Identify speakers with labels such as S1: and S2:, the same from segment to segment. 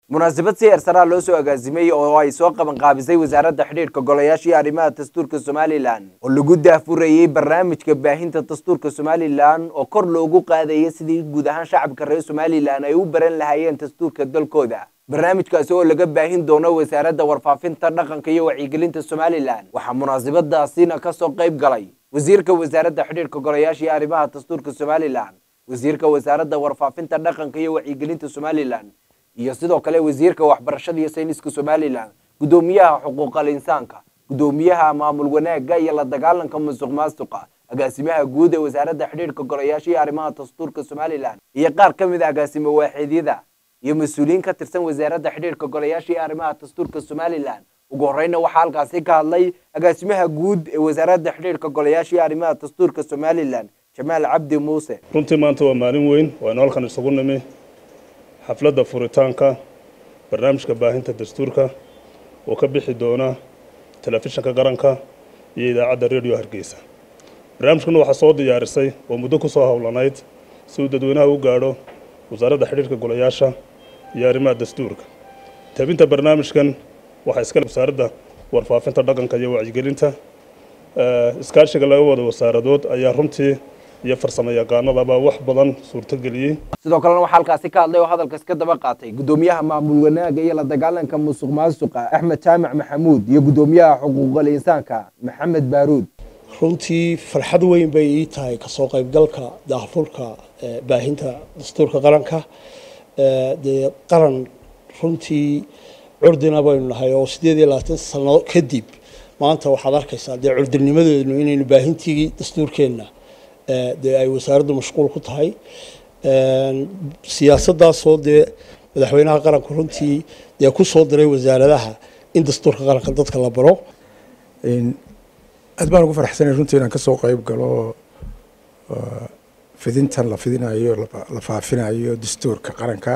S1: munaasabad si heersaraa loo soo agaasimay oo ay soo qaban qaabisay wasaaradda xidhiidhka golayaasha iyo arrimaha dastuurka somalilan oo lagu daafurayey barnaamijka baahinta dastuurka somalilan oo kor loogu qaadaya sidii guud ahaan shacabka reer somalilan ay u baran lahaayeen dastuurka dalkooda barnaamijkaasi oo laga baahin doono wasaaradda warfaafinta dhaqanka iyo wacyigelinta somalilan waxaa munaasabadaasina kasoo qayb galay wasiirka wasaaradda xidhiidhka golayaasha iyo arrimaha dastuurka somalilan wasiirka wasaaradda warfaafinta dhaqanka iyo wacyigelinta somalilan iyo sidoo kale wasiirka waxbarashada iyo sayniska somalilan guddoomiyaha xuquuqal insaanka guddoomiyaha maamul wanaagga iyo la dagaalanka musuq maasuqa agaasimaha guud ee wasaaradda xidhiidhka golayaasha iyo arrimaha dastuurka somalilan iyo qaar ka mid a agaasimo waaxidyada iyo mas-uuliyiin ka tirsan wasaaradda xidhiidhka golayaasha iyo arrimaha dastuurka somalilan ugu horeyna waxaa halkaasi ka hadlay agaasimaha guud ee wasaaradda xidhiidhka golayaasha iyo arrimaha dastuurka somalilan jamaal cabdi muuse
S2: runtii maanta waa maalin weyn waanu halkan isugu nimi xafladda furitaanka barnaamijka baahinta dastuurka oo ka bixi doona telefishinka qaranka iyo idaacadda radio hargeysa barnaamijkana waxaa soo diyaarisay oo muddo ku soo howlanayd si uu dadweynaha u gaadho wasaaradda xidhiidhka golayaasha iyo arrimaha dastuurka tabinta barnaamijkan waxaa iskale wasaaradda warfaafinta dhaqanka iyo wacyigelinta iskaashiga laga wada wasaaradood ayaa runtii iyo farsamo yaqaanadaba wax badan suurtogeliyey
S1: sidoo kalena waxaa halkaasi ka hadlay oo hadalkaas ka daba qaatay guddoomiyaha maamul wanaaga iyo la dagaalanka musuq maasuqa axmed jaamac maxamuud iyo guddoomiyaha xuquuqal insaanka maxamed baaruud
S3: runtii farxad weyn bay ii tahay kasoo qaybgalka daahfurka baahinta dastuurka qaranka dee qaran runtii curdina baynu nahay oo sideed iyo labaatan sano kadib maanta waxaad arkaysaa dee curdinimadeenu inaynu baahintii dastuurkeenna dee ay wasaaraddu mashquul ku tahay siyaasaddaasoo dee madaxweynaha qaranku runtii dee ku soo diray wasaaradaha in dastuurka qaranka dadka la baro
S4: aad baan ugu faraxsanay runtii inaan kasoo qayb galo fidintan la fidinayo la faafinayo dastuurka qaranka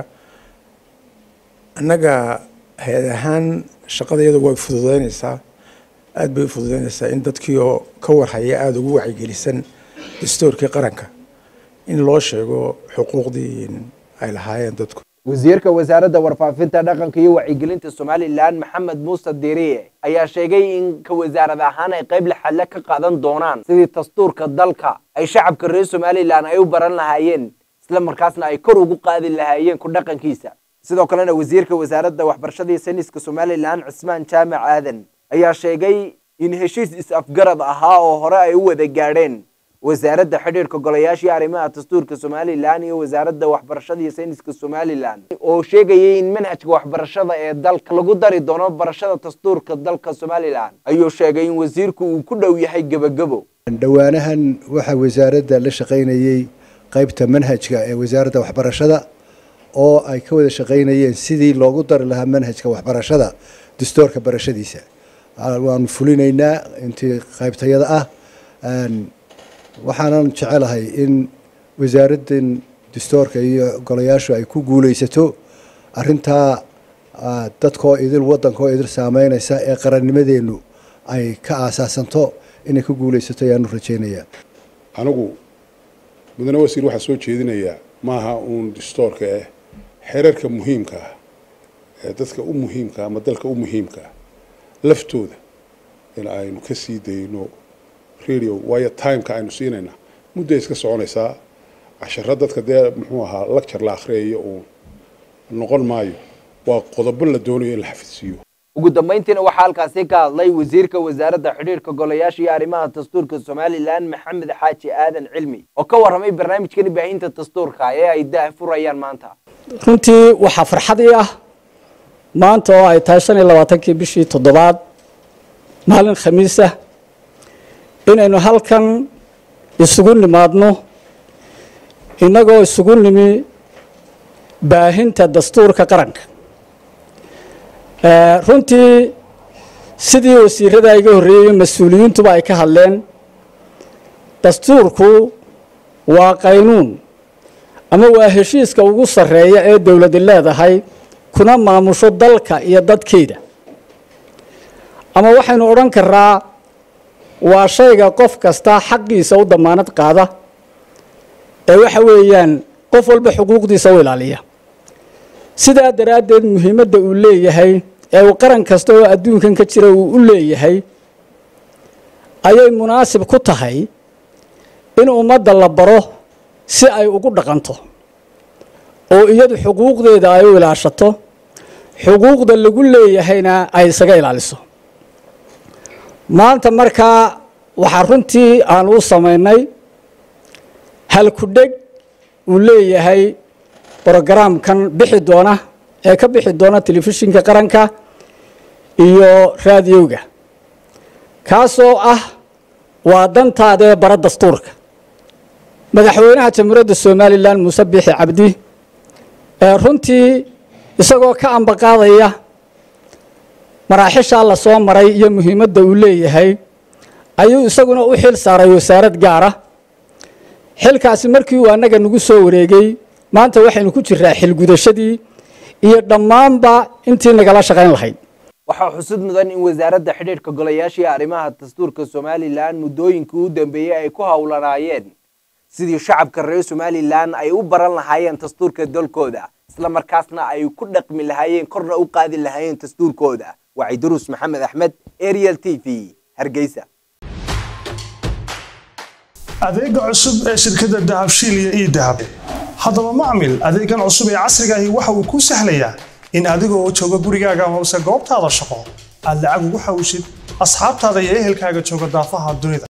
S4: annaga hay-ad ahaan shaqada iyadu way fududeyneysaa aada bay u fududeyneysaa in dadkii oo ka warhaya aada ugu wacygelisan dastuurkii qaranka in loo sheego xuquuqdii ay lahaayeen dadku
S1: wasiirka wasaaradda warfaafinta dhaqanka iyo wacyigelinta somalilan maxamed muuse diriye ayaa sheegay in ka wasaarad ahaan ay qayb laxadle ka qaadan doonaan sidii dastuurka dalka ay shacabka reer somalilan ay u baran lahaayeen isla markaasna ay kor ugu qaadi lahaayeen ku dhaqankiisa sidoo kalena wasiirka wasaaradda waxbarashada iyo sayniska somalilan cismaan jaamac aadan ayaa sheegay in heshiis is-afgarad ahaa oo hore ay u wada gaadheen wasaaradda xidhiidhka golayaasha iyo arrimaha dastuurka somalilan iyo wasaaradda waxbarashada iyo sayniska somalilan oo sheegayay in manhajka waxbarashada ee dalka lagu dari doono barashada dastuurka dalka somalilan ayuu sheegay in wasiirku uu ku dhow yahay gebagebo
S5: dhowaanahan waxaa wasaaradda la shaqaynayey qaybta manhajka ee wasaaradda waxbarashada oo ay ka wada shaqaynayeen sidii loogu dari lahaa manhajka waxbarashada dastuurka barashadiisa waanu fulinaynaa intii qaybtayada ah waxaanan jecelahay in wasaaraddan dastuurka iyo golayaashu ay ku guuleysato arintaa dadkoo idil waddankoo idil saameynaysa ee qarannimadeennu ay ka aasaasanto inay ku guuleysato ayaanu rajeynayaa
S6: anigu mudane wasiir waxaa soo jeedinayaa maaha uun dastuurka eh xeerarka muhiimka ah ee dadka u muhiimka ama dalka u muhiimka ah laftooda in aynu ka sii dayno radio waayo timeka aynu siinayna mudday iska soconaysaa casharo dadka dee muxuu ahaa lacture la akhriyayo uun noqon maayo waa qodobo la doonayo in la xafidsiiyo
S1: ugu dambayntiina waxaa halkaasi ka hadlay wasiirka wasaaradda xidhiidhka golayaasha iyo arrimaha dastuurka somalilan maxamed xaaji aadan cilmi oo ka warramay barnaamijkani baahinta dastuurka ee ay daah furayaan maanta
S7: runtii waxaa farxad ii ah maanta oo ay tahay shan iyo labaatankii bishii toddobaad maalin khamiisah inaynu halkan isugu nimaadno innagoo isugu nimi baahinta dastuurka qaranka runtii sidii wasiirada iga horreeyey mas-uuliyiintuba ay ka hadleen dastuurku waa qaynuun ama waa heshiiska ugu sarreeya ee dowladi leedahay kuna maamusho dalka iyo dadkeeda ama waxaynu odhan karaa waa shayga qof kasta xaqiisa u damaanad qaada ee waxa weeyaan qof walba xuquuqdiisa u ilaaliya sidaa daraaddeed muhiimadda uu leeyahay ee uu qaran kasta oo adduunkan ka jira uu u leeyahay ayay munaasib ku tahay in ummadda la baro si ay ugu dhaqanto oo iyadu xuquuqdeeda ay u ilaashato xuquuqda lagu leeyahayna ay isaga ilaaliso maanta markaa waxaa runtii aan u samaynay halkudheg uu leeyahay brogaraamkan bixi doona ee ka bixi doona telefishinka qaranka iyo raadiyowga kaasoo ah waa dantaadee bara dastuurka madaxweynaha jamhuuriyadda somalilan muuse biixi cabdi ee runtii isagoo ka ambaqaadaya maraaxishaa la soo maray iyo muhiimadda uu leeyahay ayuu isaguna u xil saaray wasaarad gaara xilkaasi markii uu annaga nagu soo wareegay maanta waxaynu ku jiraa xilgudashadii iyo dhammaanba intii nagala shaqayn lahayd
S1: waxaa xusud mudan in wasaaradda xidhiidhka golayaashii arrimaha dastuurka somalilan muddooyinkii u dambeeyey ay ku howlanaayeen sidii shacabka reer somalilan ay u baran lahaayeen dastuurka dalkooda isla markaasna ay ku dhaqmi lahaayeen korna u qaadi lahaayeen dastuurkooda wacyi duruus maxamed axmed ariel t v hargeysa
S8: adeega cusub ee shirkadda dahabshiil iyo ii dahab haddaba macmil adeegan cusub ee casriga ahi waxa uu kuu sahlayaa in adigoo jooga gurigaaga amase goobtaada shaqo aad lacag ugu xawshid asxaabtaada iyo ehelkaaga jooga daafaha dunida